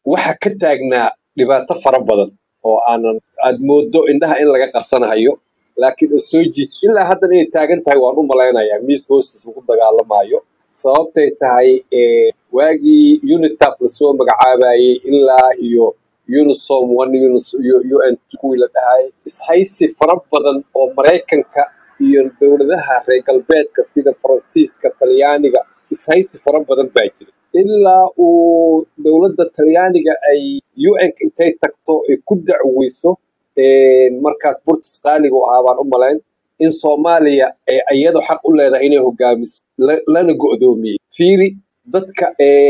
waxa ka taagnaa dhibaato fara badan oo aanan aad moodo indhaha in laga qarsanahayo laakiin oo soo jiid ilaa haddana inay taagan tahay waan u malaynayaa miiska hoostiisa lagu dagaalamayo sababtay tahay waagii unitaf lasoo magacaabayey ilaa iyo unisom one un kuwii la dhahayay ishaysi fara badan oo maraykanka iyo dowladaha reer galbeedka sida faransiiska talyaaniga ishaysi fara badan baa jira ilaa uu dowladda talyaaniga ay un intay tagto ay ku dacweyso markaas burtis qaaligu ahaa baan u malayn in soomaaliya ay iyadu xaq u leedahay inay hogaamiso lana go'doomiyey fiiri dadka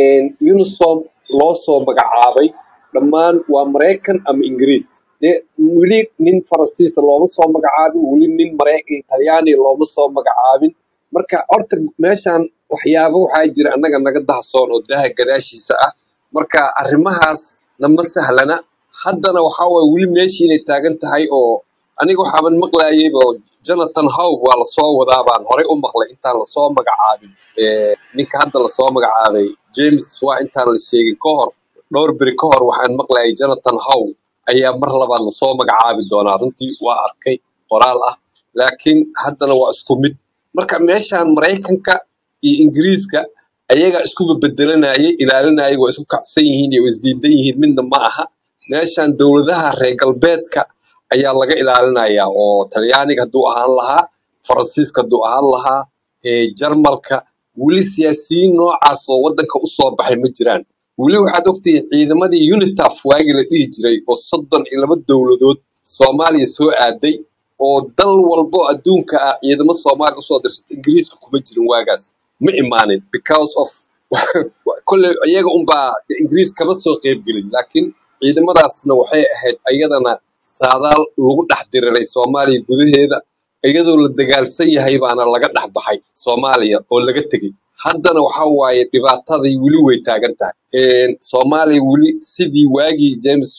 unisom loo soo magacaabay dhammaan waa maraykan ama ingiriis dee weli nin faransiisa looma soo magacaabin weli nin maraykan talyaaniga looma soo magacaabin marka horta meeshan waxyaabo waxaa jira annaga naga dahsoon oo daha gadaashiisa ah marka arrimahaas nama sahlana haddana waxaa waye weli meeshii inay taagan tahay oo aniga waxaaban maqlayeyba jonathan howg waa lasoo wadaa baan horey u maqlay intaan lasoo magacaabin ninka hadda lasoo magacaabay james waa intaan la sheegin ka hor dhowr beri ka hor waxaan maqlayay jonathan howg ayaa mar labaad lasoo magacaabi doonaa runtii waa arkay qoraal ah laakiin haddana waa isku mid marka meeshaan maraykanka iyo ingiriiska ayagaa iskuba bedelanayay ilaalinayay waa isku kacsan yihiin iyo isdiidan yihiin midna ma aha meeshaan dowladaha reer galbeedka ayaa laga ilaalinayaa oo talyaaniga hadduu ahaan lahaa faransiiska hadduu ahaan lahaa jarmalka weli siyaasiyiin noocaas oo waddanka u soo baxay ma jiraan weli waxaad ogtihiin ciidamadii unitaf waagii la dhihi jiray oo soddon iyo laba dowladood soomaaliya soo aaday oo dal walbo adduunka ah ciidamo soomaaliya usoo dirsata ingiriiska kuma jirin waagaas ma imaanin because of kolley iyaga unbaa ingiriis kama soo qeybgelin laakiin ciidamadaasna waxay ahayd ayadana saadaal lagu dhex diriray soomaaliya gudaheeda iyadoo la dagaalsan yahay baana laga dhex baxay soomaaliya oo laga tegey haddana waxa waaye dhibaatadii weli way taagan tahay soomaaliya weli sidii waagii james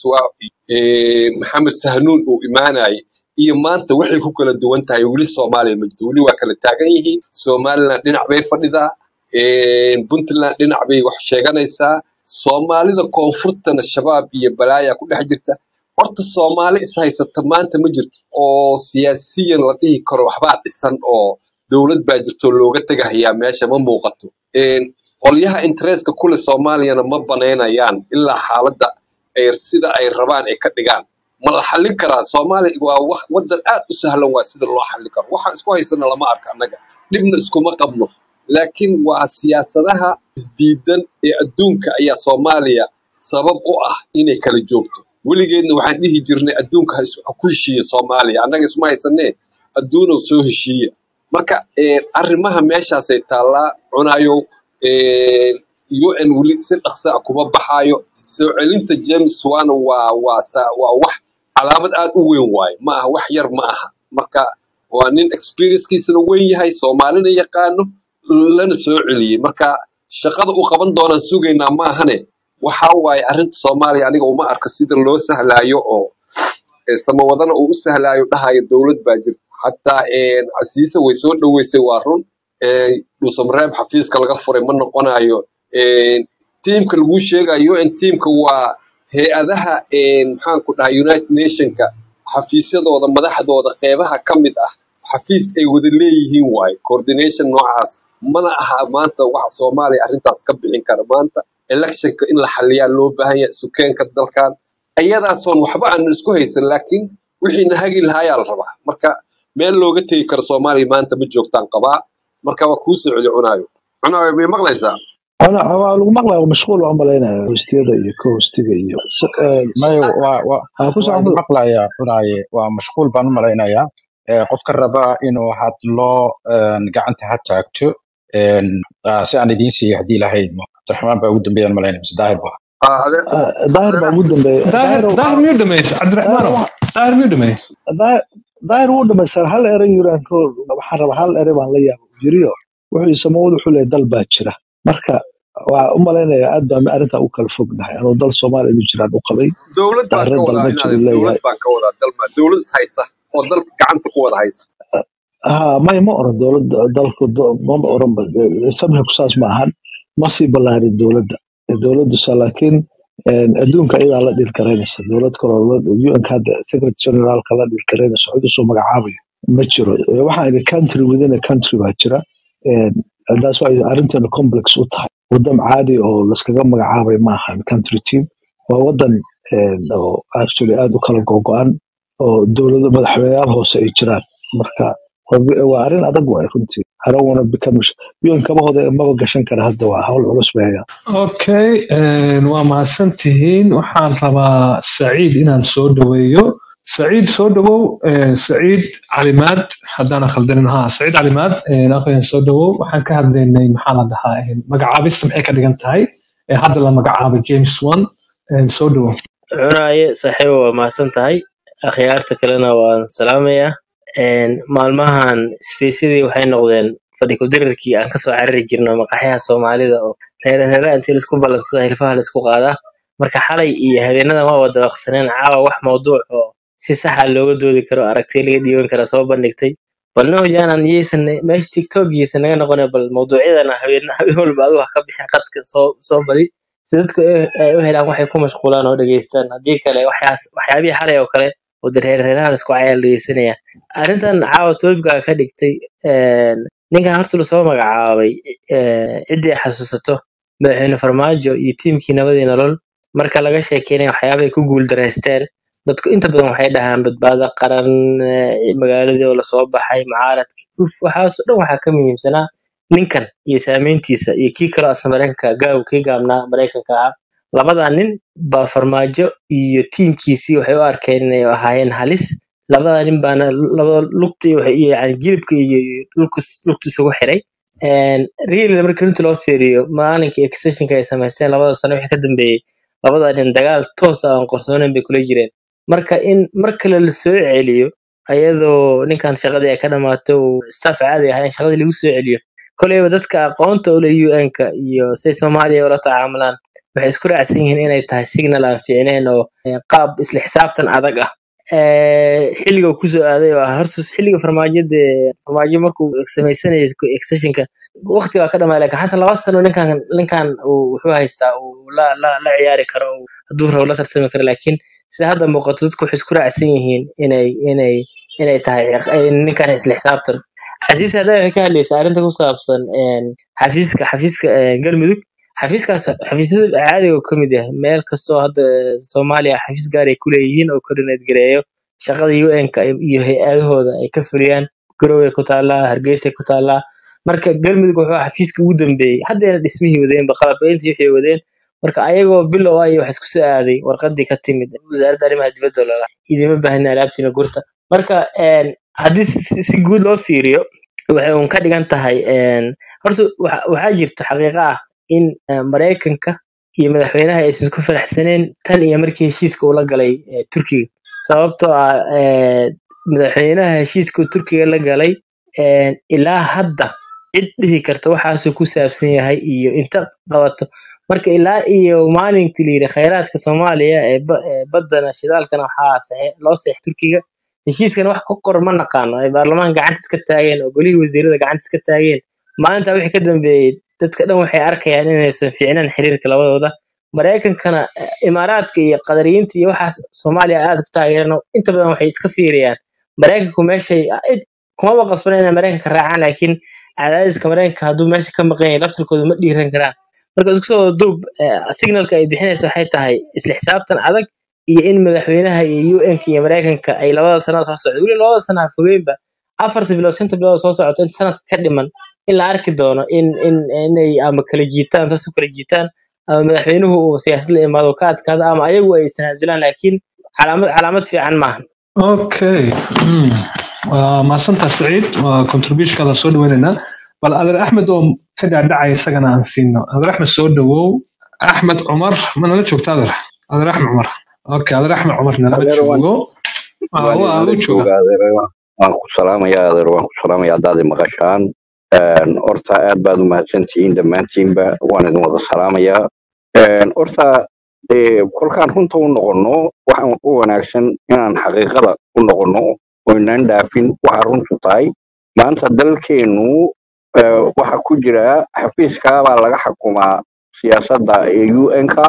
maxamed sahnuun uu imaanayay iyo maanta waxay ku kala duwan tahay weli soomaaliya ma jirto weli waa kala taagan yihiin somaliland dhinac bay fadhidaa puntland dhinac bay wax sheeganaysaa soomaalida koonfurtana shabaab iyo balaaya ku dhex jirta horta soomaali is haysata maanta ma jirto oo siyaasiyan la dhihi karo waxbaa dhisan oo dowlad baa jirto looga tegahayaa meesha ma muuqato qolyaha interestka kule soomaaliyana ma banaynayaan ilaa xaaladda ay sida ay rabaan ay ka dhigaan ma la xallin karaa soomaaliya waa wax waddan aad u sahlan waa sida loo xallin karo waxaan isku haysana lama arka annaga dhibna iskuma qabno laakiin waa siyaasadaha isdiidan ee adduunka ayaa soomaaliya sabab u ah inay kala joogto weligeedna waxaan dhihi jirnay adduunka ha ku heshiiya soomaaliya annaga isma haysanee adduunow soo heshiiya marka arrimaha meeshaasay taallaa cunayow un weli si dhaqsa a kuma baxaayo soo celinta james wana waa waa waa wax calaamad aad u weyn waaye ma aha wax yar ma aha marka waa nin experiencekiisana weyn yahay soomaalina yaqaano lana soo celiyey marka shaqada uu qaban doonaan sugaynaa ma ahane waxa waaye arrinta soomaaliya aniga uma arka sida loo sahlaayo oo samawadana uu u sahlaayo dhahayo dowlad baa jirta xataa casiise way soo dhoweysay waa run dhuusamareeb xafiiska laga furay ma noqonayo tiimka lagu sheegayo un tiimka waa hay-adaha maxaanku dhahay united nationka xafiisyadooda madaxdooda qeybaha ka mid ah xafiis ay wada leeyihiin waaye coordination noocaas mana aha maanta waxa soomaaliya arrintaas ka bixin kara maanta electionka in la xaliyaa loo baahan yahay sukeenka dalkan ayadaasoon waxba aanu isku haysan laakiin wixiina hagi lahayaa la rabaa marka meel looga tegi karo soomaaliya maanta ma joogtaan qabaa marka waa kuu soo celi cunaayo cunaayo may maqlaysaa ana waa lagu maqlaya mashquul waan malaynaya hostiyada iyo ka hostiga iyo mayo waa waa aan ku waa socon maqlaya cunaaye waa mashquul baan u malaynayaa Eh, qofka raba inuu hadlo een, gacanta ha taagto een, ah, si aan idiin siiyo haddii lahayd cabdiraxmaan baa ugu dambeeyaan malaynaya mise daahir ba Ah, adeer daahir baa ugu dambeeya daahir daahir daahir miyuu dhameysay daahir cabdiraxmaanow wa- daahir miyuu dhameeyey daahir daahir wuu dhamaystir hal erey yuraan ka hor waxaan rabaa hal erey baan la yaaba jiriyo wuxuu samawad wuxuu leeyahay dal baa jira marka waa u malaynaya aad baan arrintaa u kala fognahay anuu dal soomaaliya inuu jiraan u qabay dowlad baan daahirna ka dal wadaa ma inaad jiru dowlad leeyahay baan ka wadaa dalma dowlad is haysa oo dalka gacanta ku wada haysa ha may ma oran dowladda dalku do- ma oran ba samxiku saas ma ahan ma sii ballaarin dowladda dowladdu sa laakiin Een, adduunka iyadaa la dhiilgaraynaysa dowlad kaloo un hadda secretary generaalka la dhiilgaraynaysa cid usoo magacaabayo ma jiro Ee, waxaan idhi country within a country baa jira Een, taas waa arrinteenu complex u tahay waddan caadi oo laskaga magacaabay maahan country team waa waddan een, oo actually aad u kala gogo-an oo dowlado madaxweyneyaal hoose ay jiraan marka waa waa arrin adag waay runtii I don't wanna become un kabahooda maba gashan kara hadda waa hawl culus bay hayaan okay een, waa mahadsantihiin waxaan rabaa saciid inaan soo dhaweeyo saciid soo dhawow een, saciid calimaad haddaan khaldanin ha saciid calimaad een, aqoyan soo dhawow waxaan ka hadlaynay maxaa la dhahaa een, magacaabista maxay ka dhigan tahay ee hadda la magacaabay james one een, soo dhawow cunaaye saaxiibo waa mahadsan tahay akhyaarta kalena waan salaamayaa Een, maalmahan spaceyadii waxay noqdeen fadhi ku-dirirkii aan kasoo carari jirno maqaxyaha soomaalida oo reerareera intii laisku ballansada hilfaha laisku qaadaa marka xalay iyo habeenadan waa wada waqsaneen caawa wax mawduuc oo si saxa looga doodi karo aragtiya laga dhiiban kara soo bandhigtay bal nahojaanan yeysan meesha tiktokiisa naga noqone bal mawduucyadana habeen habeen walba adigu ha ka bixin qadka soo soo badi si dadku ay ay u helaan waxay ku mashquulaan oo dhegeystaan haddii kale waxyaas waxyaabihii xalay oo kale oo dee reerareeraha laisku cayaal dhegeysanaya arrintan caawa toobka ka dhigtay een, ninkan horta lasoo magacaabay een, ciddii ay xasuusato madaxweyne farmaajo iyo tiimkii nabadii nolol marka laga sheekeynaya waxyaabahay ku guuldareysteen dadku inta badan waxay dhahaan badbaado qaran eh, magaaladii oo lasoo baxay mucaaradki uf waxaasoo dhan waxaa ka muhiimsanaa ninkan iyo saameyntiisa iyo kii kaloo asna mareykanka gaaw kii gaabnaa mareykanka ahaa labadaa nin baa farmaajo iyo tiimkiisii waxay u arkeen inay ahaayeen halis labadaa nin baana labada lugta iyo waxay- iyo yani jilibka iyo iyo dhulka lugta isugu xiray Een, really marka runtii loo fiiriyo maalinkii extensionka ay samaysteen labada sano wixii ka dambeeyey labadaa nin dagaal toos ah aan qorsooneyn bay kula jireen marka in mar kale la soo celiyo ayadoo ninkan shaqadii ay ka dhamaato uu staff caadi ahaa in shaqadii lagu soo celiyo koleyba dadka aqoonta u leh un-ka iyo say soomaaliya ula tacaamulaan waxay isku raacsan yihiin inay tahay signal aan fiicneyn oo eh, qaab isla xisaabtan adag ah Eh, xilliga uu kusoo aaday oo ah horta xilliga farmaajada farmaajo markuu samaysanayay extensionka waqti baa ka dhamaaday laakiin xasan laba sano ninkan ninkan uu wuxuu haystaa uu la la la ciyaari karo uu hadduu rabo la tartami karo laakiin sida hadda muuqato dadku waxay isku raacsan yihiin inay inay inay tahay ciq- ay ninkan isla xisaabtan xasiis hadda waxay ka hadlaysaa arrinta ku saabsan een, xafiiska xafiiska een, galmudug xafiiskaas xafiisyada caadiga uu ka mid yahay meel kastoo hadda eh, soomaaliya xafiis gaar ay ku leeyihiin oo coordinate gareeyo shaqada un-ka iyo hay-adahooda ay ka fuliyaan garoway ku taallaa hargeysay ku taallaa marka galmudug wuxuu ahaa xafiiska ugu dambeeyey haddeena dhismihii wadeenba qalabbeyntii wixii wadeen marka ayagoo bilow ah iyo wax isku soo aaday warqadii ka timid wasaaradda arrimaha dibadda lala idima baahna alaabtiina gurta marka een, haddii si si- si guud loo fiiriyo waxay uun ka dhigan tahay een, horta waxa- waxaa jirta xaqiiqo ah in eh, maraykanka iyo madaxweynaha aysan isku faraxsaneen tan iyo markii heshiiska uu la galay eh, turkiga sababtoo ah eh, madaxweynaha heshiiska uu turkiga la galay een, ilaa hadda cid dhihi karta waxaasuu ku saabsan yahay iyo inta qabato marka ilaa iyo maalintii la yidhi khayraadka soomaaliya ee ba- ee baddana shidaalkana waxaa saxe- loo seex turkiga heshiiskana wax ku qoran ma naqaano ay baarlamaanka gacanta iska taageen oo golihii wasiirada gacanta iska taageen maalinta wixii ka dambeeyey dadka dhan waxay arkayaan inaysan fiicnaan xiriirka labadooda maraykankana eh, imaaraadka iyo qadariyiinta iyo waxaas soomaaliya aad ku taageeraan oo inta badan waxay iska fiiriyaan maraykanku meeshay cid kumaba qasbana inay maraykanka raacaan laakiin cadaadiska maraykanka hadduu meesha ka maqan yahay laftirkooda ma dhiiran karaan marka isku soo duub eh, signalka ay bixinaysa waxay tahay isla xisaabtan adag iyo in madaxweynaha iyo un-ka iyo maraykanka ay labada sano soo socdo weli labada sano ha fogeynba afarta bilood shanta bilood oo soo socoto inta sanadka ka dhiman in la arki doono in in inay ama kala jiitaan toos u kala jiitaan ama madaxweynuhu uu siyaasad la imaado ka adkaado ama ayagu ay istanaasulaan laakiin calaamad calaamad fiican maahan okay mm. waa mahadsantaha saciid waa contributionkaada soo dhaweynaynaa bal adeer axmed oo ka dhaadhacaya isagana aan siino adeer axmed soo dhawow axmed cumar ma nala joogta adeer adeer axmed cumar okay adeer axmed cumar nalama adeer waan joogo Ah, waan waa idinla u jooga joogaa adeer waan ku salaamayaa adeer waan ku salaamayaa haddaad i maqashaan Een, horta aad baad u mahadsantihiin dhammaantiinba waan idin wada salaamayaa Een, horta dee kolkaan runta u noqonno waxaan u wanaagsan inaan xaqiiqada u noqonno oo inaan dhaafin waxa runtu tahay maanta dalkeenu eh, waxa ku jira xafiiska baa laga xukumaa siyaasadda ee un-ka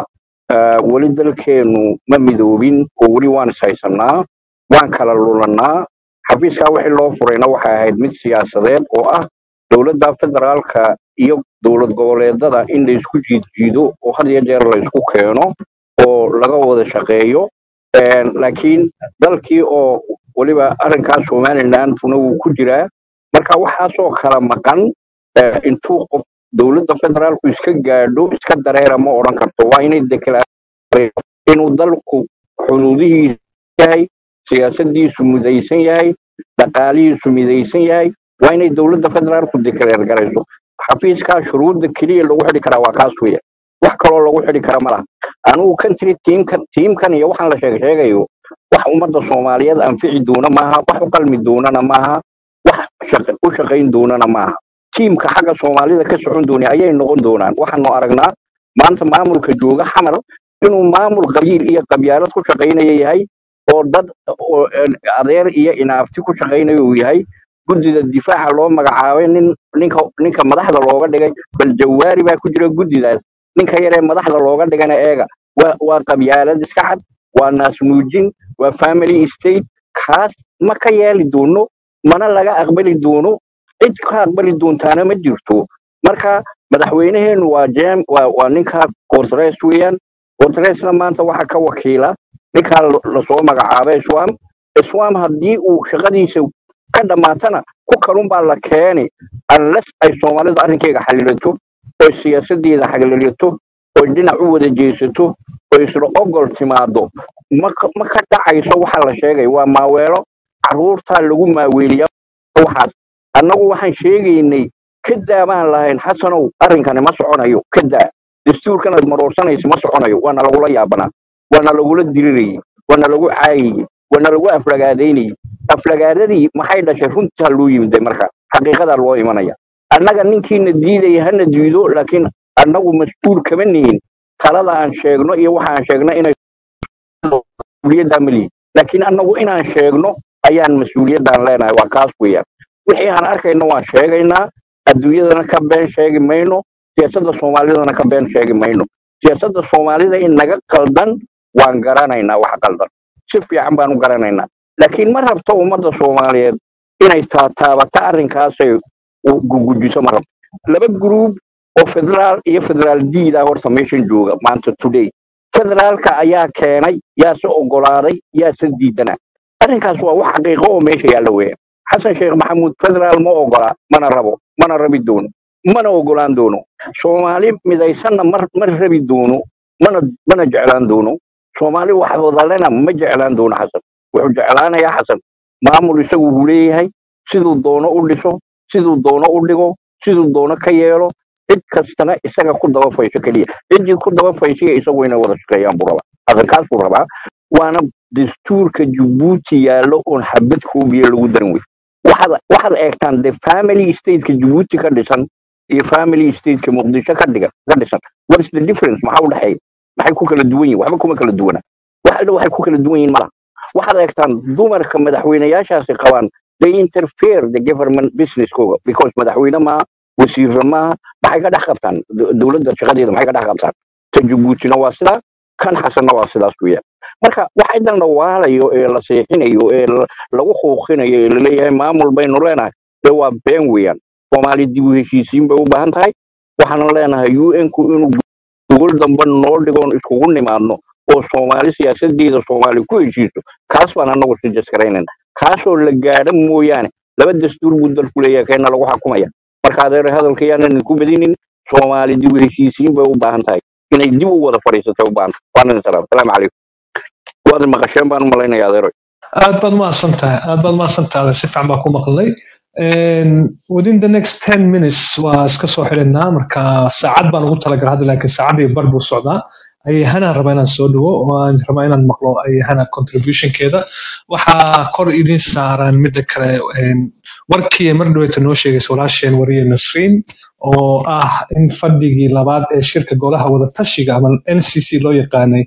Ah, weli dalkeenu ma midoobin oo weli waan ishaysanaa waan kala lulanaa xafiiskaa wixii loo furayna waxay ahayd mid siyaasadeed oo ah dowladda federaalka iyo dowlad goboleedada in la isku jiidjiido oo had iyo jeer la isku keeno oo laga wada shaqeeyo Een, laakiin dalkii oo weliba arrinkaas somalilanduna wuu ku jiraa marka waxaasoo kala maqan eh, intuu qof dowladda federaalku iska gaadho iska dareera ma odhan karto waa inay deklaraato inuu dalku xuduudihiisu yahay siyaasadiisu midaysan yahay dhaqaalihiisu midaysan yahay waa inay dowladda federaalku dekreer garayso xafiiskaa shuruudda keliya lagu xidhi karaa waa kaas weya wax kaloo lagu xidhi kara ma laha anigu country tiimkan tiimkan iyo waxaan la sheeg sheegayo wax ummadda soomaaliyeed anfici doona maaha wax u qalmi doonana maaha wax shaq- u shaqayn doonana maaha tiimka xagga soomaalida ka socon dooni ayay noqon doonaan waxaanu aragnaa maanta maamulka jooga xamar inuu maamul qabiil iyo qabyaalad ku shaqaynaya yahay oo dad oo een, adeer iyo inaafti ku shaqaynaya uu yahay guddida difaaca loo magacaabay nin ninka ninka madaxda looga dhigay bal jawaari baa ku jira guddidaas ninka yaree madaxda looga dhigana eega waa waa qabyaalad iska cad waa naasnuujin waa family state kaas ma ka yeeli doono mana laga aqbali doono cid ka aqbali doontaana ma jirto marka madaxweynaheenu waa jem waa, waa ninka gortres weeyaan gortresna maanta waxaa ka wakiila ninkaa la- lasoo magacaabay swam swam haddii uu shaqadiisa ka dhammaatana ku kalun baa la keeni unless ay soomaalidu arrinkeyga xalilato oy siyaasadeeda xagalilato oy dhinac u wada jeesato oy isla ogol timaado ma ka ma ka dhacayso waxa la sheegay waa maaweelo caruurtaa lagu maaweeliya waxaas annagu waxaan sheegaynay kadaa baan lahayn xasanow arrinkani ma soconayo kadaa dastuurkan aad maroorsanaysa ma soconayo waana lagula yaabanaa waana lagula dirirayay waana lagu caayayay waana lagu aflagaadaynayay aflagaadadii maxay dhashay runtaa loo yimid marka xaqiiqadaa loo imanaya annaga ninkiina diidaya hana diido laakiin annagu mas-uul kama nihin talada aan sheegno iyo waxa aan sheegno inay mas-uuliyaddaa ma lihin laakiin annagu inaan sheegno ayaan mas-uuliyaddaan leenahay waa kaas weeyaan wixii aan arkayno waan sheegaynaa adduunyadana ka been sheegi mayno siyaasadda soomaalidana ka been sheegi mayno siyaasadda soomaalida in naga qaldan waan garanaynaa wax qaldan si fiican baan u garanaynaa laakiin ma rabto ummadda soomaaliyeed inay taataabato arrinkaasay u gugujiso ma rabto laba gruub oo federaal iyo federaal diid ah horta meeshan jooga maanta today federaalka ayaa keenay yaase ogolaaday yaase diidana arrinkaas waa wax xaqiiqo oo meesha yaalla weeyaan xasan sheekh maxamuud federaal ma ogola mana rabo mana rabi doono mana ogolaan doono soomaali midaysanna mar ma rabi doono mana mana jeclaan doono soomaali wax wadalena ma jeclaan doono xasan wuxuu jeclaanayaa xasan maamul isagu uu leeyahay siduu doono u dhiso siduu doono u dhigo siduu doono ka yeelo cid kastana isaga ku daba faysho keliya ciddii ku daba fayshiya isagu inay wada shaqeeyaan buu rabaa arrinkaas buu rabaa waana dastuurka jabuuti yaallo oon xabad koobiya lagu darin wey waxaad waxaad eegtaan de family stateka jabuuti ka dhisan iyo family stateka muqdisho ka dhigan ka dhisan what is the difference maxaa u dhexeeya maxay ku kala duwan yihin waxba kuma kala duwana wax alla waxay ku kala duwan yihin malaha waxaad eegtaan dumarka madaxweynayaashaasi qabaan they interfere the government businesskooga because madaxweyne maaha wasiirra maaha maxay ka dhex qabtaan Do- dowladda shaqadeeda maxay ka dhex qabtaan ta jabuutina waa sidaa kan xasanna waa sidaas weeyaan marka waxa idan la waalayo ee la seexinayo ee la- lagu quuqinayo ee laleeyahay maamul baynu leenahay dee waa been weeyaan soomaali dib u heshiisiin bay u baahan tahay waxaana leenahay un ku inuu gogol dambe noo dhigoon iskugu nimaadno oo soomaali siyaasadeeda soomaali ku heshiiso kaas baan anagu sijasgaraynayna kaasoo la gaadha mooyaane laba dastuur buu dalku leeyahay keena lagu xakumaya marka adeer hadalka yaanan idinku badinin soomaali dib u heshiisiin bay u baahan tahay inay dib u wada fadhiisatay u baahan tahay waanan salaam salaamu calaykum waad maqasheen baan u malaynaya adeero aad baad mahadsan tahay aad baad mahadsan tahay si fiican baan ku maqlay Een, within the next 10 minutes waa iska soo xidhinaa marka saacad baan ugu talagalay hadda laakiin saacad iyo bar buu socdaa ayahanaan rabaa inaan soo dhawo waan rabaa inaan maqlo ayahana contributionkeeda waxaa kor idin saaran midda kale een, warkii mar dhaweyta noo sheegaysa walaasheen wariye nasriin oo ah in fadhigii labaad ee shirka golaha wadatashiga ama ncc loo yaqaanay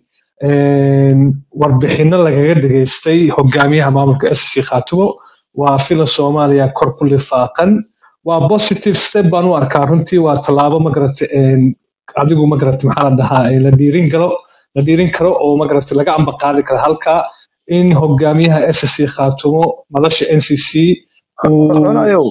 een, warbixino lagaga dhageystay hogaamiyaha maamulka sc khaatumo waa filan soomaaliya kor ku lifaaqan waa positive step baan u arkaa runtii waa tallaabo magarata adigu magarata maxaa la dhahaa ee la dhiirin galo la dhiirin karo oo magarata laga amba qaadi karo halka in hogaamiyaha ssc khaatumo madasha ncc uu cunayow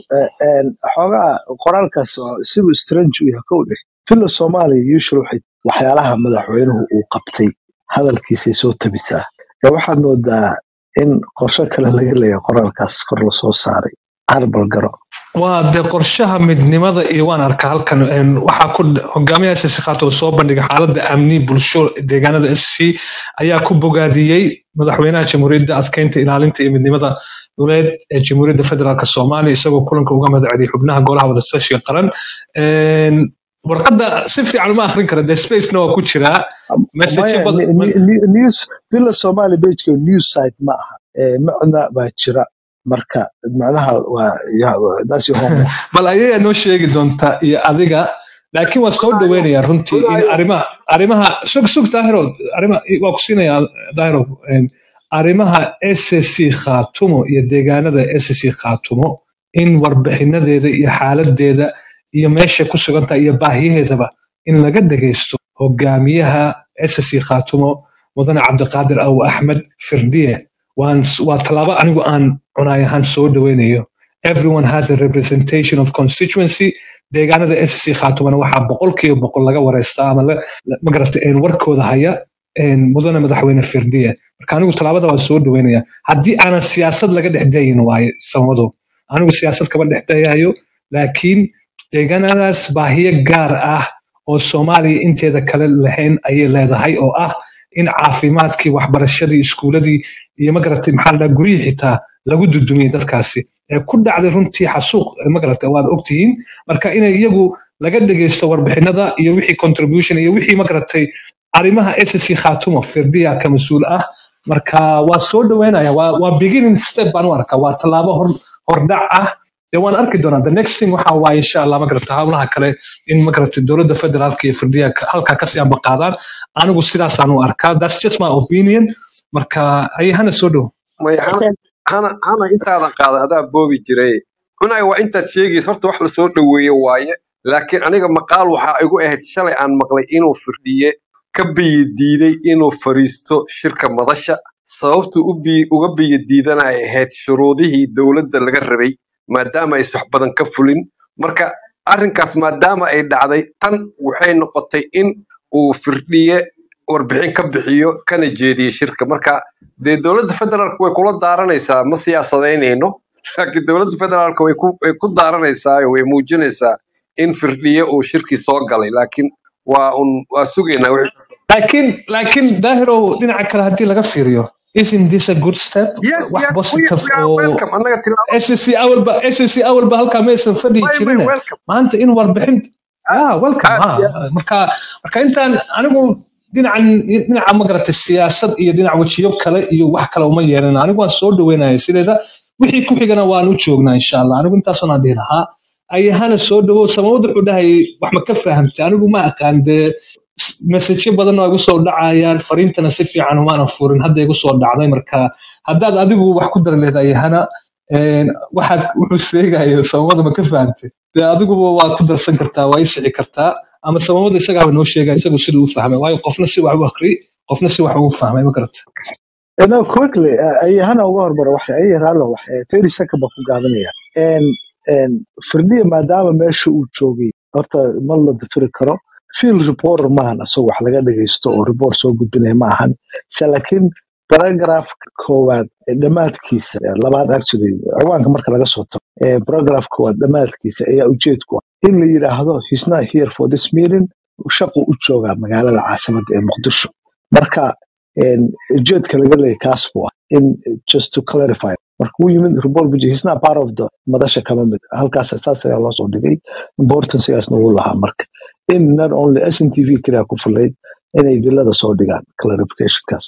xoogaa qoraalkaas oo siduu strange u yahay kow dheh villa soomaaliya usual waxay waxyaalaha madaxweynuhu uu qabtay hadalkiisay soo tabisaa ee waxaad moodaa in qorshe kale laga leeyahay qoraalkaas kor lasoo saaray harbal garo waa dee qorshaha midnimada iyo waan arkaa halkan een, waxaa ku hogaamiyaha ssc khaatumo soo bandhigay xaaladda amni bulsho deegaanada ssc ayaa ku bogaadiyey madaxweynaha jamhuuriyadda adkeynta ilaalinta iyo midnimada dhuleed ee jamhuuriyadda federaalk soomaaliya isagoo kulanka uga madaceliy xubnaha golaha wadatashiga qaran Een, warqadda si fiican uma akhrin kara dee spacena waa ku jiraa message maya badan ni- ni- ni- news villa soomaaliya pageka news site ma aha Eh, macna baa jira marka macnaha waa ya- that's your homework bal ayayaa noo sheegi doontaa iyo adiga laakiin waa soo dhaweynayaa runtii in cunayo arrimaha arrimaha sug sug daahiro arrima waa ku siinayaa daahiro een, arrimaha ssc khaatumo iyo deegaanada ssc khaatumo in warbixinadeeda iyo xaaladeeda iyo meesha ku sugantahay iyo baahiyaheedaba in laga dhagaysto hogaamiyaha ssc khaatumo mudane cabdiqaadir aw axmed firdiye waan waa tallaabo anigu aan cunaay ahaan soo dhaweynayo everyone has a representation of constituency deegaanada ssc khaatumana waxaa boqolkiiba boqol laga wareystaa ama la- la- magarata een, warkooda haya een, mudane madaxweyne firdiye marka anigu tallaabada waan soo dhaweynaya haddii aanan siyaasad laga dhex dayin waaye samado anigu siyaasad kama dhex dayayo laakiin deegaanadaas baahiyo gaar ah oo soomaaliya inteeda kale lahayn ayay leedahay oo ah in caafimaadkii waxbarashadii iskuuladii iyo magaratay maxaa la dhaha guryihii xitaa lagu dudumiyey dadkaasi ee ku dhacday runtii xasuuq ee magarata waad ogtihiin marka inay iyagu laga dhegeysto warbixinada iyo wixii contribution iyo wixii magaratay arrimaha ssc khaatumo firdiya ka mas-uul ah marka waa soo dhaweynaya waa waa beginning step baan u arkaa waa tallaabo hor hordhac ah dee waan arki doonaa the next thing waxa waaye insha allah magarata howlaha kale in magarata dowladda federaalka iyo firdiya ka- halkaa kasii amba qaadaan anigu sidaasaan u arkaa that's just my opinion marka ayahana soo dhow may hana hana hana intaadan qaadan adaa boobi jiray cunay waa intaad sheegaysa horta wax lasoo dhoweeye waaye laakiin aniga maqaal waxaa igu ahayd shalay aan maqlay inuu firdhiye ka biyi diiday inuu fariisto shirka madasha sababtu u bi- uga biyi diidana ay ahayd shuruudihii dowladda laga rabay maadaama aysan wax badan ka fulin marka arrinkaas maadaama ay dhacday tan waxay noqotay in uu firdhiye warbixin ka bixiyo kana jeediyo shirka marka dee dowladda federaalka way kula daaranaysaa ma siyaasadaynayno laakiin dowladda federaalka way ku way ku daaranaysaa oo way muujinaysaa in firdhiye uu shirkii soo galay laakiin waa un waa sugaynaa wixii- laakiin laakiin daahirow dhinaca kale haddii laga fiiriyo isn't this a good step yes wax yes we, positive we are oo welcome annaga tilaabo SSC awalba SSC awalba halkaa maysan fadhiyi may may jirine welcome maanta in warbixin ah welcome aad ha iyo aad marka marka intaan anigu dhinacan dhinaca magarata siyaasad iyo dhinac wejiyo kale iyo wax kale uma yeelan anigu waan soo dhaweynaya sideeda wixii ku xigana waan u joognaa insha allah anigu intaasoo dhihi lahaa ayahana soo dhawow samawad wuxuu dhahay wax ma ka fahamtay anigu ma aqaan dee mesajyo badan oo igu soo dhacayaan fariintana si fiican umaanan furin hadda igu soo dhacday marka haddaad adigu wax ku dari lehed ayahana een, waxaad wuxuu sheegayo samamada ma ka fahamtay dee adiguba waa ku darsan kartaa waa isici kartaa ama samamada isagaaba noo sheegaya isagu siduu u fahmay waayo qofna si wax u akri qofna si wax u fahmay ma garata no quickly ayahana uga hormaro waxay ay raallo waxay thirty second baan ku gaabanaya En en firdhiya maadaama meesha uu joogay horta ma la dafiri karo field reporter maahan asagoo wax laga dhagaysto oo report soo gudbinaya ma ahan se laakiin paragraph koowaad ee dhammaadkiisa eh, labaad actually ciwaanka marka laga soo tago eh, paragraph koowaad dhammaadkiisa ayaa ujeedku ah in la yidhaahdo he's not here for this meeting shaqu u joogaa magaalada caasimadda ee muqdisho marka en, ujeedka laga leeyahay kaas buu ah in just to clarify marka uu yimid report buji he's not part of the madasha kama mid halkaas saas ayaa loo soo dhigay importancegaasna wuu lahaa marka in not only SNTV kaliya ku fullayd inay villada soo dhigaan clarificationkaas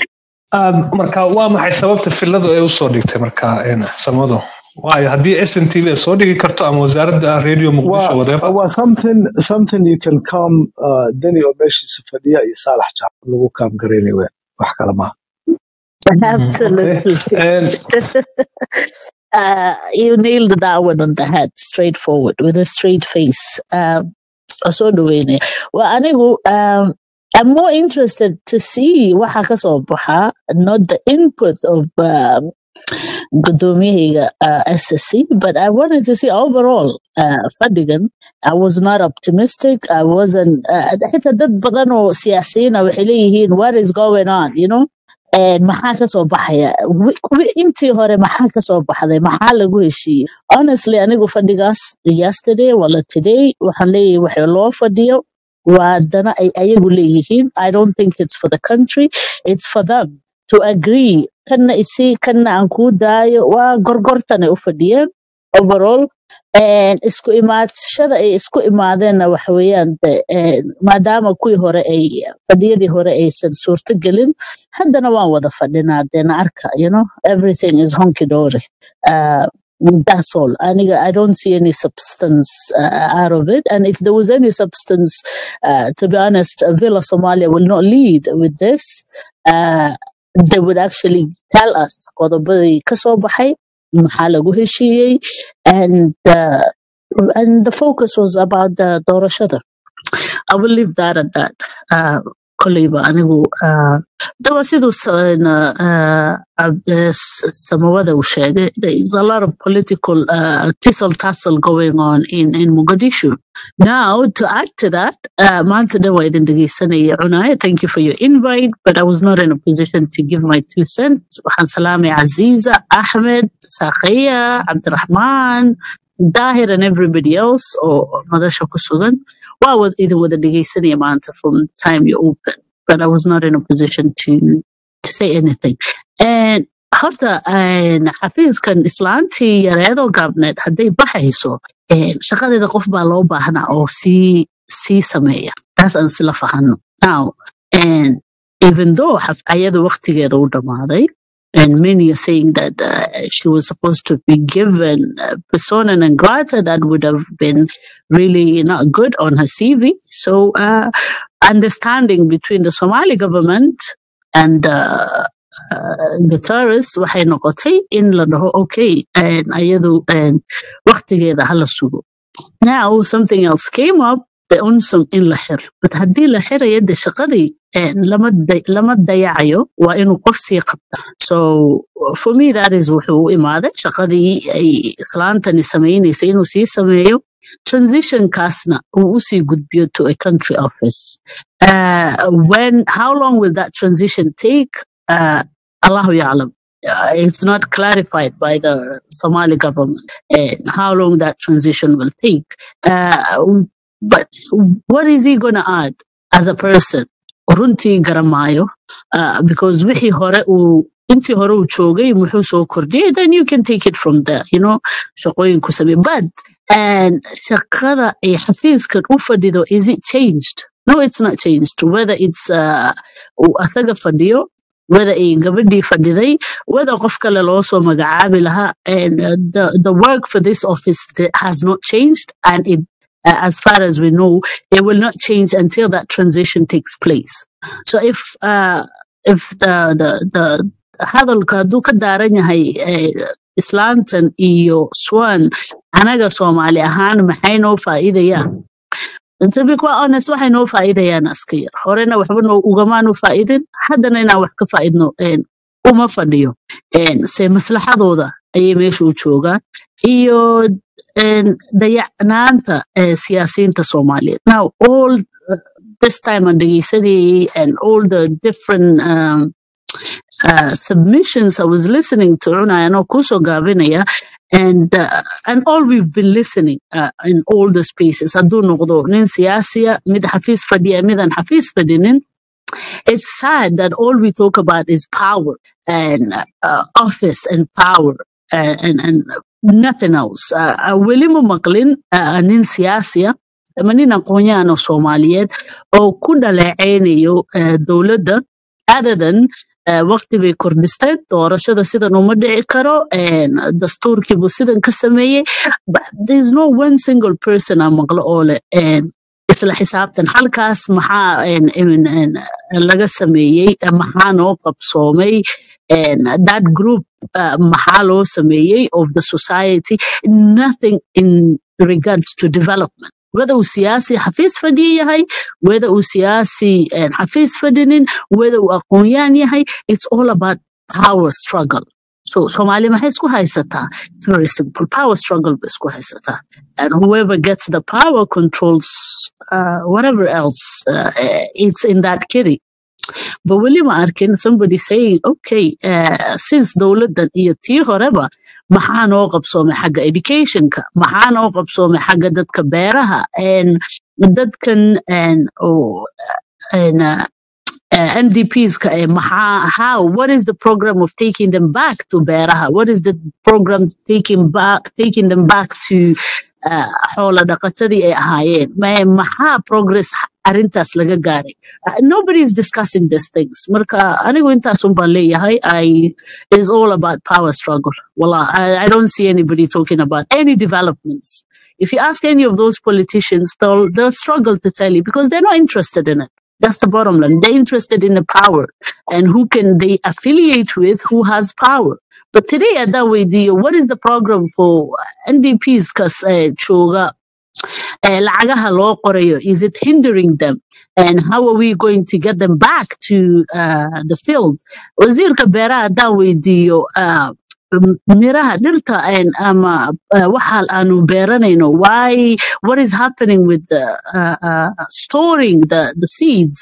Ah, marka waa maxay sababta filadu ay usoo dhigtay marka een, samado waayo haddii s n t v ay soo dhigi karto ama wasaaradda radio muqdisho waa whatever waa something something you can come uh, dani oo meeshiisa fadhiya iyo saalax jaab lagu kaam garaynay weyn wax kale maaha Mhm, okay Absolutely. And uh, you nailed that one on the head, straightforward, with a straight face. Um, soo dhaweynaya waa anigu um, I'm more interested to see waxa ka soo baxa, not the input of um, Gudomiyahiga uh, SSC, but I wanted to see overall uh, fadhigan. I was not optimistic. I wasn't. Uh, xitaa dad badan oo siyaasiyiin ah waxay leeyihiin what is going on, you know? And maxaa ka soo baxaya? Wi- wi- Intii hore maxaa ka soo baxday? Maxaa lagu heshiiyey? Honestly, anigu fadhigaas yesterday wala today waxaan leeyahay waxa loo fadhiyo waa dana ay ayagu leeyihiin. I don't think it's for the country. It's for them to agree kanna isi kanna aan kuu daayo waa gorgortan ay u fadhiyeen overall And isku imaadshada ay isku imaadeenna waxa weeyaan de, eh, maadaama kuwii hore ay fadhiyadii hore aysan suurto gelin haddana waan wada fadhinaa deena arka you know everything is honky dory uh, that's all aniga i don't see any substance uh, out of it and if there was any substance uh, to be honest uh, villa somalia will not lead with this uh, they would actually tell us qodobadii kasoo baxay maxaa lagu heshiiyey and uh, and the focus was about the doorashada I will leave that at that. Uh, koleyba anigu uh, dawa siduu sa- na- uh, ab- uh, s- samawada uu sheegay there is a lot of political uh, tussle tussle going on in, in Mogadishu now to add to that uh, maanta dhan waa idin dhegeysanaya cunaya thank you for your invite but I was not in a position to give my two cents waxaan salaamay Aziza Ahmed Sakhiya Abdurrahman Dahir and everybody else oo madasha ku sugan waa wad idin wada dhegeysanaya maanta from the time you open but I was not in a position to to say anything and horta een, xafiiskan islaantii yareedoo gaabneed hadday baxayso een, shaqadeeda qof baa loo baahnaa oo sii sii sameeya taas aan isla fahano now and even though xaf- ayada waqtigeeda u dhamaaday and many are saying that uh, she was supposed to be given uh, persona non grata that would have been really not good on her CV. So, uh, understanding between the Somali government and uh, uh, Guterres waxay noqotay in la dhaho okay and ayadu and waqtigeeda hala sugo now something else came up the unsum in la xiro but haddii la xirayo de shaqadii eh, lama day- lama dayacayo waa inuu qof sii qabta so for me that is wuxuu u imaaday shaqadii ay islaantani samaynaysay inuu sii sameeyo transitionkaasna uu usii gudbiyo to a country office uh, when how long will that transition take uh, allahu ya'lam uh, it's not clarified by the Somali government and how long that transition will take. Uh, but what is he going to add as a person? runtii garamayo uh, because wixii hore uu intii hore uu joogay muxuu soo kordhiyay then you can take it from there you know shaqooyinku samee but and shaqada ay xafiiskan u fadhido is it changed no it's not changed whether it's uh, uu asaga fadhiyo whether ay gabadhii fadhiday whether qof kale loo soo magacaabi lahaa and uh, the, the work for this office th- has not changed and it uh, as far as we know it will not change until that transition takes place so if uh, if the the the hadalka hadduu ka daaran yahay eh, islaantan iyo swan anaga soomaali ahaan maxay noo faa'iidayaan to be quite honest waxay noo faa'iidayaan aska yar horena waxba noo ugamaanu faa'idin haddana inaan wax ka faa'idno een, uma fadhiyo Een, se maslaxadooda ayay meesha u joogaan iyo een, dayacnaanta eh, siyaasiyiinta soomaaliyeed now all uh, this time aan dhegeysanayay and all the different um, uh, submissions I was listening to Una and Okuso Gavinaya and uh, and all we've been listening uh, in all the spaces Adu noqdo nin siyaasiya mid xafiis fadhiya midan xafiis fadhinin it's sad that all we talk about is power and uh, office and power uh, and and nothing else uh, uh, weli ma maqlin uh, nin siyaasiya ama nin aqoon-yahan oo Soomaaliyeed oo ku dhaleeceynayo uh, dowladda other than uh, waqti bay kordhisteen doorashada sidan uma dhici karo and dastuurkiibuu sidan ka sameeyey but there's no one single person aan maqlo oo leh and isla xisaabtan halkaas maxaa en- en- en, laga sameeyey eh, maxaa noo qabsoomay and that group uh, maxaa loo sameeyey of the society nothing in regards to development whether uu siyaasi xafiis fadhiya yahay whether uu siyaasi een, xafiis fadhinin whether uu aqoon-yaan yahay it's all about power struggle so Somali maxay isku haysataa it's very simple power struggle bay isku haysataa and whoever gets the power controls uh, whatever else uh, it's in that kitty but weli ma arkin somebody saying okay uh, since dowladdan iyo tii horeba maxaa noo qabsoomay xagga educationka maxaa noo qabsoomay xagga dadka beeraha and dadkan and, oh, and, uh, uh, NDPs ka eh, maha- how what is the program of taking them back to beeraha what is the program taking back taking them back to uh, xoola dhaqatadii ay ahaayeen Ma- maxaa progress arintaas laga gaaray Uh, nobody is discussing these things marka anigu intaas un baan leeyahay i is all about power struggle Wallah, I, I don't see anybody talking about any developments if you ask any of those politicians they'll, they'll struggle to tell you because they're not interested in it that's the bottom line. They're interested in the power and who can they affiliate with who has power. But today at that way, the, what is the program for NDPs? Because uh, Choga, uh, lacagaha loo qorayo, is it hindering them? And how are we going to get them back to uh, the field? Wasiirka beeraha haddaan weydiiyo uh, m- miraha dhirta een, ama uh, waxa aanu beeranayno why what is happening with the, uh, uh, storing the, the seeds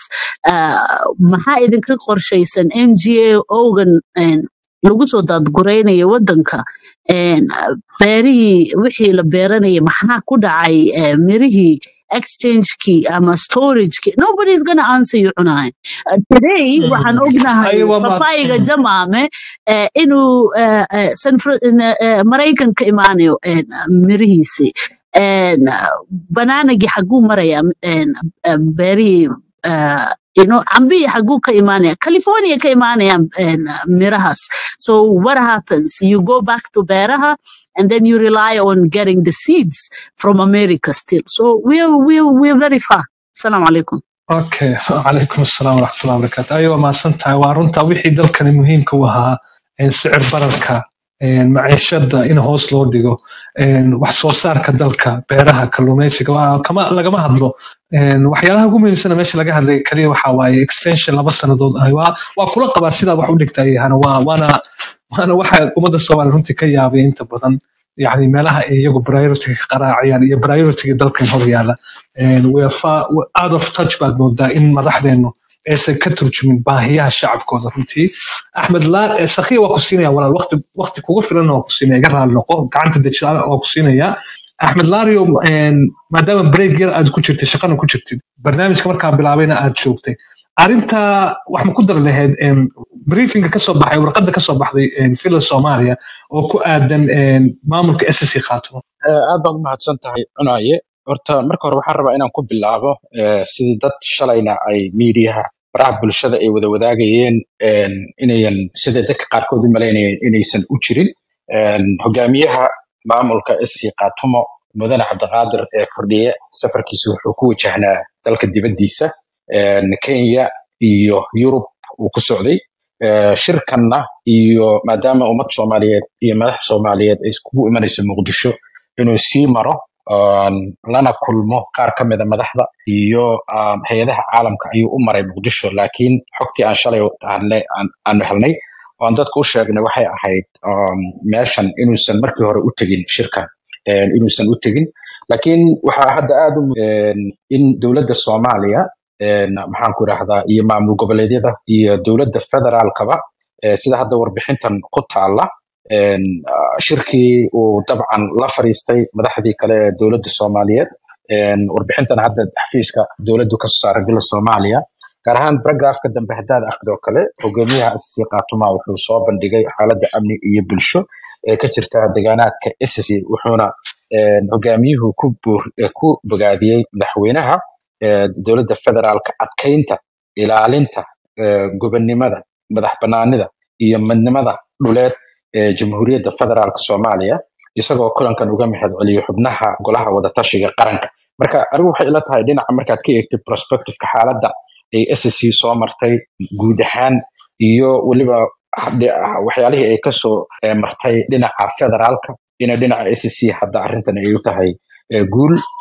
uh, maxaa idinka qorshaysan ngo-gan lagu soo daadguraynayo wadanka een, uh, beerihii wixii la beeranayay maxaa ku dhacay uh, mirihii exchangekii ama storagekii nobody is gonna answer you cunahay Uh, today waxaan ognahay Ayawa ma- papaayiga jamaame eh, inuu eh, eh, San Fran- in, eh, eh, Maraykan ka imaanayo een, mirihiisi een, banaanagii xaguu maraya een, eh, beerihii eh, you know, cambihii xaguu ka imaanaya california ka imaanayaan een, mirahaas so what happens you go back to beeraha and then you rely on getting the seeds from america still so we're, we're, we're very far assalamu alaikum okay calaykum asalaam waraxmatullahi wabarakaatu ayo waa mahadsan tahay waa runta wixii dalkani muhiimka u ahaa een, sicir bararka een, maciishada in hoos loo dhigo een, wax soo saarka dalka beeraha kalluumeysiga waa- kama lagama hadlo Een, waxyaalaha ugu muhiimsana meesha laga hadlay kaliya waxaa waaye extension laba sannadood ah waa waa kula qabaa sidaa wax u dhigtay hana waa waana waana waxa ummadda soomaaliya runtii ka yaabay inta badan yani meelaha ay iyagu priority ka qaraacayaan iyo priority dalkan hor yaala And we are far we're out of touch baad moodaa in madaxdeenu aysan ka turjumin baahiyaha shacabkooda runtii axmed laa eh, sakhiya waa ku siinaya walaal waqti waqti kugu filan waa ku siinaya iga raali noqo gacanta dejisaan waa ku siinaya axmed lario een, maadaama break yar aad ku jirtay shaqana ku jirtid barnaamijka markaa bilaabayna aad joogtay arrinta wax ma ku dar lahayd een, briefinga kasoo baxay warqadda kasoo baxday een, villa soomaaliya oo ku aadan een, maamulka ssc khaatimo Eh, aad baad u mahadsan tahay cunaye horta marka hore waxaan rabaa inaan ku bilaabo eh, sidii dad shalayna ay miidiyaha baraha bulshada ay wada wadaagayeen en, inayan sida dadka qaarkood u malaynayeen inaysan u jirin En, hogaamiyaha maamulka sc kaatumo mudane cabdiqaadir ee fordhiye safarkiisa wuxuu ku wajahnaa dalka dibaddiisa en, kenya iyo yurub uu ku socday Eh, shirkanna iyo maadaama ummad soomaaliyeed iyo madax soomaaliyeed ay iskugu imanayso muqdisho inuu sii maro um, lana kulmo qaar ka mida madaxda iyo um, hay-adaha caalamka ayuu u maray muqdisho laakiin xogtii aan shalay helnay- aan- aanu helnay oo aan dadku u sheegnay waxay ahayd um, meeshan inuusan markii hore u tegin shirkan eh, inuusan u tegin laakiin waxaa hadda aad u mu- en, in dowladda soomaaliya en, maxaan ku idhaahdaa iyo maamul goboleedyada iyo dowladda federaalkaba eh, sida hadda warbixintan ku taala en, ah, shirkii uu dabcan la fariistay madaxdii kale ee dowladda soomaaliyeed En, warbixintan hadda xafiiska dowladdu ka soo saaray villa soomaaliya gaar ahaan paragraafka dambe haddaad akhrido kale hogaamiyaha sc kaatuma wuxuu soo bandhigay xaaladda amni iyo bulsho ee ka jirta deegaanaadka sc wuxuuna en, hogaamiyuhu ku buur- eh, ku bogaadiyey madaxweynaha eh, dowladda federaalka adkeynta ilaalinta eh, gobonnimada madax banaanida iyo midnimada dhuleed ee jamhuuriyadda federaalk soomaaliya isagoo kulankan uga mahad celiyey xubnaha golaha wadatashiga qaranka marka anigu waxay ila tahay dhinaca markaad ka eegtid prospectiveka xaaladda ay sc soo martay guud ahaan iyo weliba hadhi- waxyaalihii ay kasoo eh, martay dhinaca federaalka ina dhinaca sc hadda arrintan ay u tahay eh, guul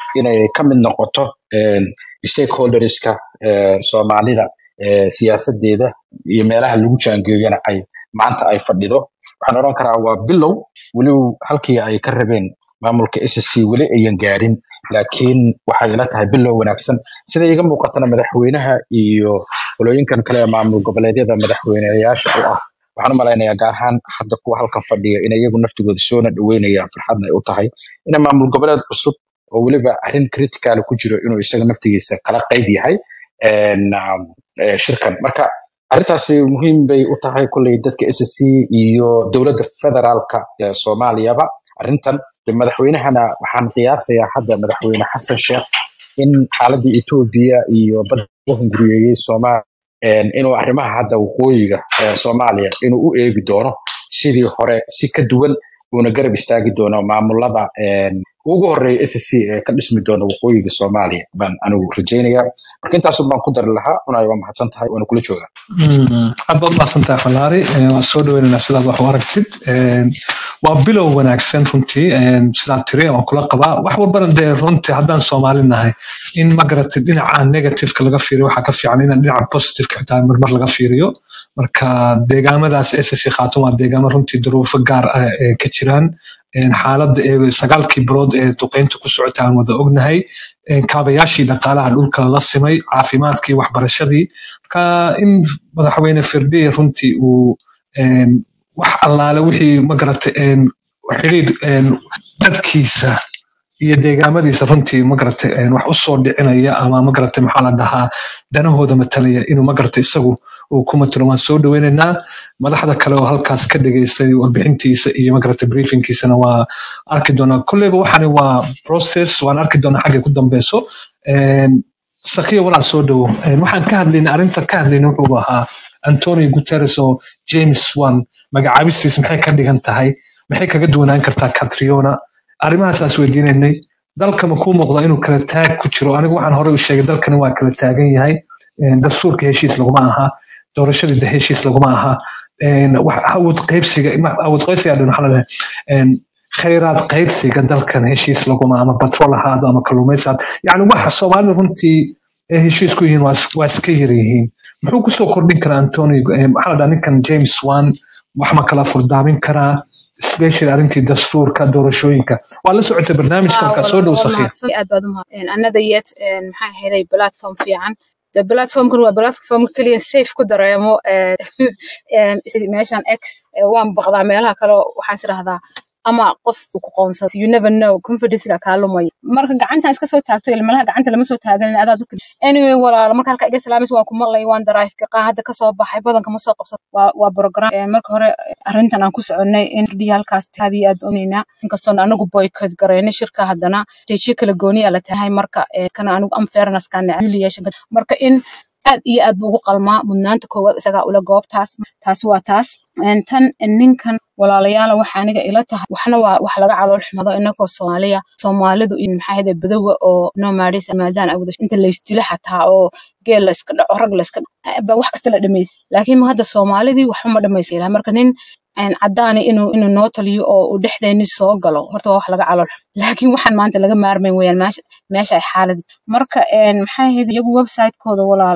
inay ka mid noqoto een, stakeholderska ee, soomaalida ee, siyaasadeeda iyo meelaha lagu jaangeeyana ay maanta ay fadhido waxaan odhan karaa waa bilow weliba halkii ay ka rabeen maamulka SSC weli ayan gaarin laakiin waxay ila tahay bilow wanaagsan sida iga muuqatana madaxweynaha iyo qolooyinkan kale ee maamul goboleedyada madaxweyneyaasha u ah waxaan u malaynayaa gaar ahaan hadda kuwa halkan fadhiya in iyagu naftigooda soona dhaweynayaan farxadna ay u tahay in maamul goboleed cusub oo weliba arrin critical ku jiro inuu isaga naftigiisa kala qayb yahay een, um, ee, shirkan marka arrintaasi muhiim bay u tahay kolley dadka SSC iyo dowladda federaalka ee soomaaliyaba arrintan de madaxweynahana waxaan qiyaasayaa hadda madaxweyne xasan sheekh in xaaladii etoobiya iyo badda u hunguriyeeyey soomaaliya een, inuu arrimaha hadda waqooyiga ee soomaaliya inuu u eegi doono sidii hore si ka duwan uuna garab istaagi doono maamulada een, ugu horeeya SSC ee ka dhismi doona waqooyiga soomaaliya baan anigu rajaynayaa marka intaasun baan ku dari lahaa unay waa mahadsan tahay waana kula joogaa Mm, aad baad mahadsantahay falaari Eh, waan soo dhaweynaynaa sidaad wax u aragtid Eh, waa bilow wanaagsan runtii Eh, sidaad tiri waan kula qabaa wax walbana dee runtii haddaan soomaali nahay in magaratid dhinaca negativeka laga fiiriyo waxaa ka fiican in dhinaca positiveka xitaa marmar laga fiiriyo marka deegaamadaas ssc khaatun waa deegaamo runtii duruufo gaar ah ee ka jiraan Een, xaaladda ee sagaalkii bilood ee duqeynta ku socota aan wada ognahay Een, kaabayaashii dhaqaalaha dhulka la simay caafimaadkii waxbarashadii marka in madaxweyne firdhiye runtii uu een, wax allaale wixii magarata xidhiidh een, dadkiisa iyo deegaamadiisa runtii magarata een, wax usoo dhicinaya ama magarata maxaa la dhahaa danahooda matalaya inuu magarata isagu uu ku matalo waan soo dhaweynaynaa madaxda kale oo halkaas ka dhageystay warbixintiisa iyo magarata briefingkiisana waa arki doonaa kolleyba waxani waa process waan arki doonaa xaggay ku dambeyso Een, sakiya walaal soo dhowo Een, waxaan ka hadlayna arrinta ka hadlayna wuxuu ahaa antonio guterres oo james wan magacaabistiis maxay ka dhigan tahay maxay kaga duwanaan kartaa catriona arrimahaasaas weydiinaynay dalka ma kuu muuqda inuu kala taag ku jiro anigu waxaan horey u sheegay dalkani waa kala taagan yahay Een, dastuurka heshiis laguma aha doorashadii de heshiis laguma aha Een, wax- awood qaybsiga ma- awood qaybsiga dhan waxaa la dhahay Een, khayraad qaybsiga dalkan heshiis laguma ama batrol ahaado ama kalluumaysi ahaado yani waxa soomaalida runtii ay heshiis ku yihiin waa is- waa iska yar yihiin muxuu kusoo kordhin karaa antonio eh, maxaa la dhahaa ninkan james wan wax ma kala furdaamin karaa especially arrintii dastuurka doorashooyinka waa la socotay barnaamijka markaa soo dhow sakhiir aad baad umahad another yet maxaa ahaday platform fiican de platformkan waa platform keliya safe ku dareemo eh, een, sidii meeshan x eh, waan baqdaa meelaha kale waxaan is idhahdaa ama qof uu ku qoonsado you never know confidencega kaa lumaya marka gacantan iska soo taagto ilmalaha gacanta lama soo taagan adaa dadka anyway walaalo marka halka iga salaamaysa waan ku maqlay waan drive qaa hadda kasoo baxay badanka ma soo qabsan waa waa program Eh, marka hore arrintan aan ku soconay in rdhiya halkaas aad iyo aad unaynaa inkastoon anagu boycott gareynay shirka haddana stage kala gooniya la tahay marka eh, kana anigu unfairness ka humiliation ka- marka in aad iyo aad buu ugu qalmaa mudnaanta koowaad isagaa ula goobtaas taasi waa taas Een, tan ninkan walaalayaala waxa aniga ila tahay waxna waa wax laga calool xumado inagoo soomaaliya soomaalidu in maxaa ahayde badowa oo nomads maadaan awda inta laysdilo xataa oo geel la iska dhaco rag la iska dhaco ba wax kasta la dhamaysa laakiin hadda soomaalidii waxba ma dhamaysa marka nin een cadaani inuu inuu noo taliyo oo uu dhexdeeni soo galo horta waa wax laga calool xumo laakiin waxaan maanta laga maarmayn weyaan meesha meesha ay xaalad marka een maxay ahayd iyagu website-kooda walaal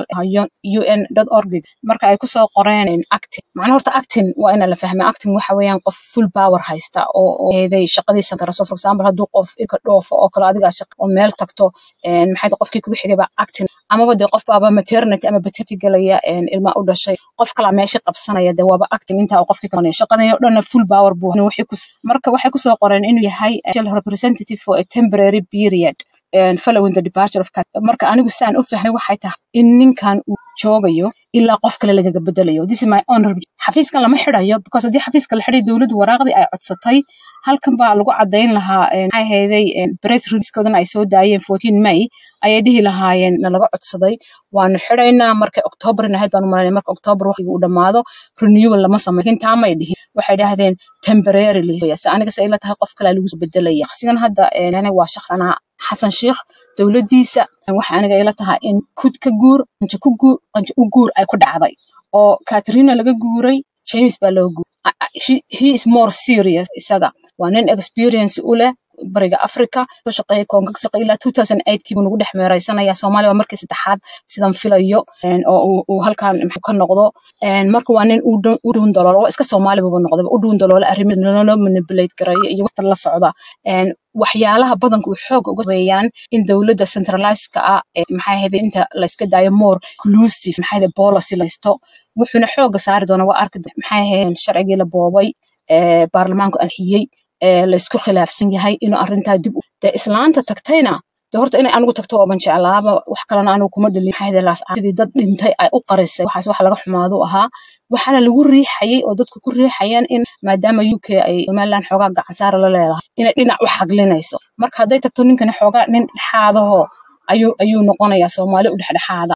un org marka ay kusoo qoreen een acting macnaha horta acting waa ina la fahmaa acting waxa weeyaan qof full power haysta oo oo heeday shaqadiisa kara so for example hadduu qof ilka dhoofo oo kale adigaa shaqa oo meel tagto een maxay tahay qofkii kugu xigay baa acting amaba dee qof baaba maternity ama paternity galaya een ilma u dhashay qof kala meesha qabsanaya dee waaba acting intaa uu qofkii kabanaya shaqadan oo dhan full power buu inuu wixii ku marka waxay kusoo qoreen inuu yahay actual representative for a temporary period and following the departure of cat marka anigu saan u fahmay waxay tahay in ninkan uu joogayo ilaa qof kale lagaga bedelayo this is my own review. xafiiskan lama xidhayo because haddii xafiiska la xidhay dowladdu waraaqdii ay codsatay halkan baa lagu cadayn lahaa een, maxay ahaydey een, press releasekoodana ay soo daayeen 14 may ayay dhihi lahaayeen na laga codsaday waanu xidhaynaa markay oktoobarin ahayd baanu malaynay marka oktoobar waqtiga uu dhammaado renewal lama sameyn laakiin taa may dhihin waxay dhahdeen temporarily se aniga se ila tahay qof kale lagu soo bedelaya shakhsigan hadda een, yani waa shakhsanaa xasan sheikh dowladdiisa waxa aniga ila tahay in kud ka guur qanjo ku guur qanjo u guur ay ku dhacday oo katrina laga guuray james baa loo guuray A- a- she- he is more serious isaga waa nin experience u leh bariga africa soo shaqeeyay koonka ka shaqeeyay ilaa 2008 kii buu nagu dhex meeraysanaya soomaaliya waa markii saddexaad sidan filayo een, oo uu uu halkan maxuu ka noqdo een, marka waa nin u dhow- u dhuun daloolo waa iska soomaali buba noqday u dhuun daloola arrimo loo manipulate gareeyo iyo waqti la socda een, waxyaalaha badanka uu xoog uga weeyaan in dowladda centralized-ka ah ee maxay ahayd inta la iska daayo more inclusive maxay ahayd policy la haysto wuxuuna xooga saari doonaa waa arki doonaa maxay ahayd sharcigii la boobay ee baarlamaanku ansixiyey ee la isku khilaafsan yahay inuu arrintaa dib u dee islaanta tagtayna dee horta inay anigu tagto ooban jeclaaba wax kalena anigu kuma dhalin maxay ahayd laas sidii dad dhintay ay u qarisay waxaas wax laga xumaado ahaa waxaana lagu riixayay oo dadku ku riixayaan in maadaama UK ay Somaliland xoogaa gacan saar la leedahay inay dhinac u xaglinayso marka hadday tagto ninkani xoogaa nin dhexaadahoo ayuu ayuu noqonayaa Soomaali u dhexdhexaada